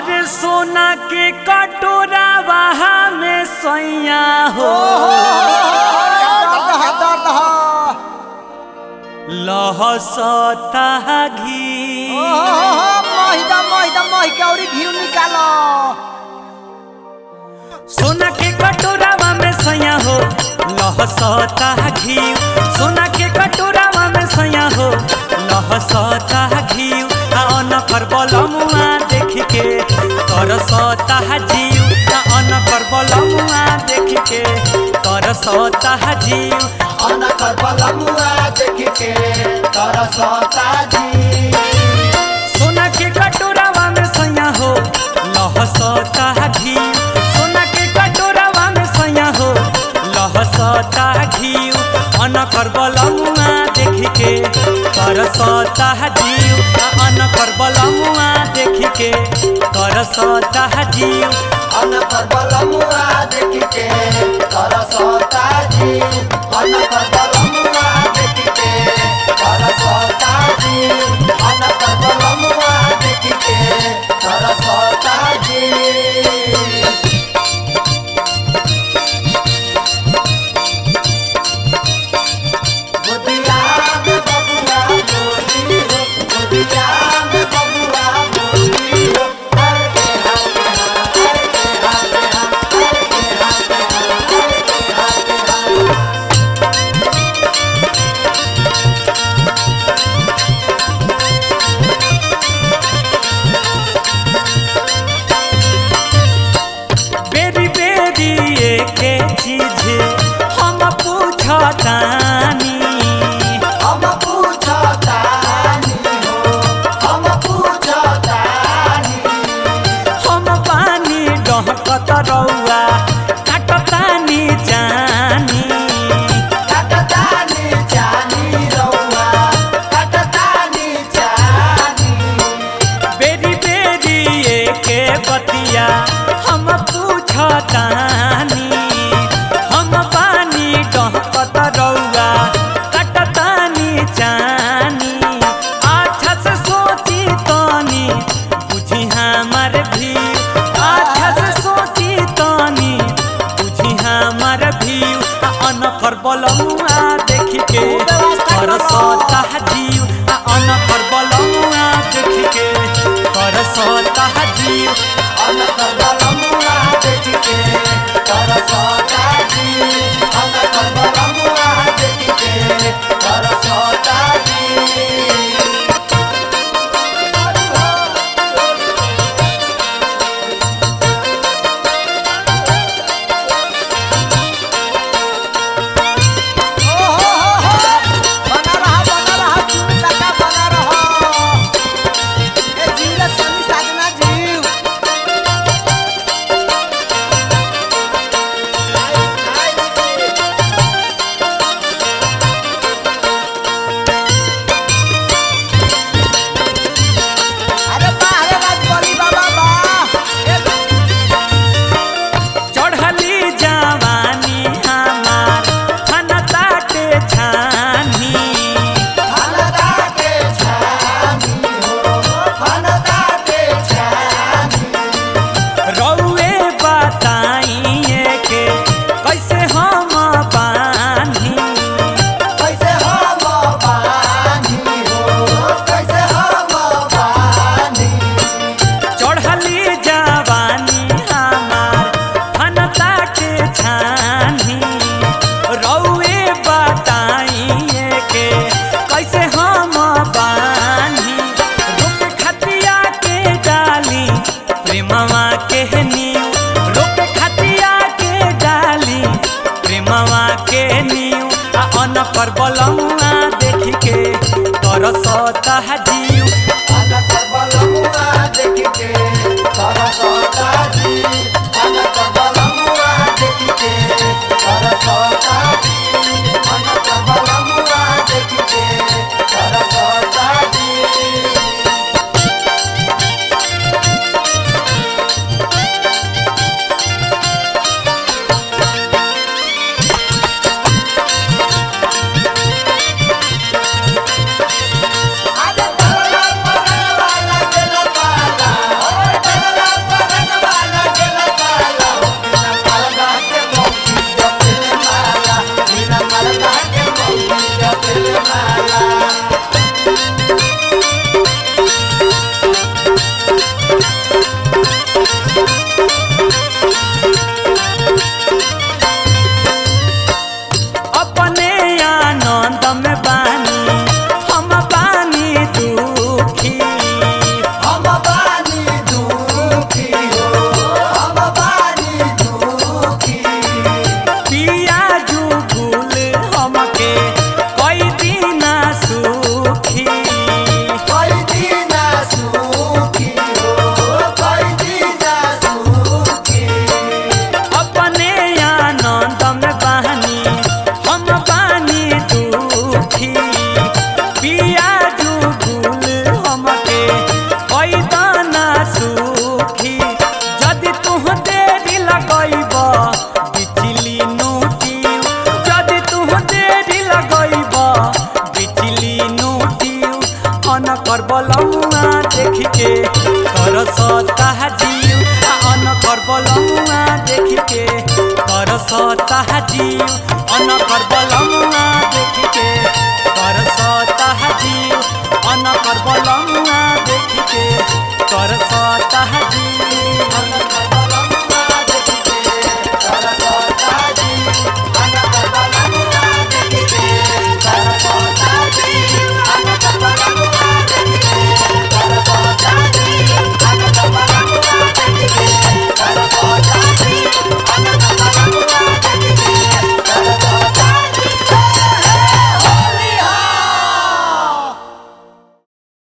अरे सोना के कटोरा वहा में सैया हो दर्द ह दर्द ह लहसता घी महिदा महिदा मही के औरी घी निकाल सोना के कटोरावा में सैया हो लहसता घी सोना के कटोरावा में सैया हो लहसता घी आ अनकर बलमुआ देख के तरसता जीव आ अनकर बलमुआ देख के तरसता जीव अनकर बलमुआ देख के तरसता जी सोना के कटोरावा में सैया हो लहसता घी सोना के कटोरावा में सैया हो लहसता घी अनकर बलमुआ देख के तरसता जीव आ अनकर बलमुआ देख के तरसता जीव अनकर बलमुआ देख के तरसता जी अनकर बलमुआ देख के तरसता जी अनकर बलमुआ देख के तरसता जी गोदिया में बबुआ बोली हो गोदिया में बबुआ बोली हो हर के हाथ हर के हाथ हर के हाथ हर के हाथ बेरी बेरी एके चीज हम पूछतानी हम पूछतानी हो हम पूछतानी हम पानी डहकत रौआ काटतानी जानी कटतानी जानी रौआ कटतानी जानी बेरी बेरी एके बतिया हम पूछतानी हम पानी डहकत रौआ काटतानी जानी अच्छा से सोची तनी बुझी हमार भी अच्छा से सोची तनी बुझी हमार भी अनकर बलमुआ देख के करसता जीव आ अनकर बलमुआ देख के करसता जीव अनकर बलमुआ देख के तरसता जी अनकर बलमुआ देख के तरसता जी बना रहा बना रहा चूड़ी लगा बना रहा ए जीव सनी साजना जीव अरे वाह रे राजबली बाबा वाह ए चढ़ली जवानी हमार फनताटे छानी फलदा के छानी हो फलदा के छानी रौए बताइए के कैसे हम बानी कैसे हम बानी हो कैसे हम बानी चढ़ली जवानी हमार फनता के छानी रौए बताइए के कैसे हम बानी रुक खतिया के डाली प्रेमवा के नीव रुक खतिया के डाली प्रेमवा के नीव आ अनकर बलमुआ देख के तरसता जीव अनकर बलमुआ देख के तरसता जी अनकर बलमुआ देख के तरसता जी अनकर बलमुआ देख के तरसता जी अरे बलमुआ देखी के तरसता जीव आ अनकर बलमुआ देखी के तरसता जीव अनकर बलमुआ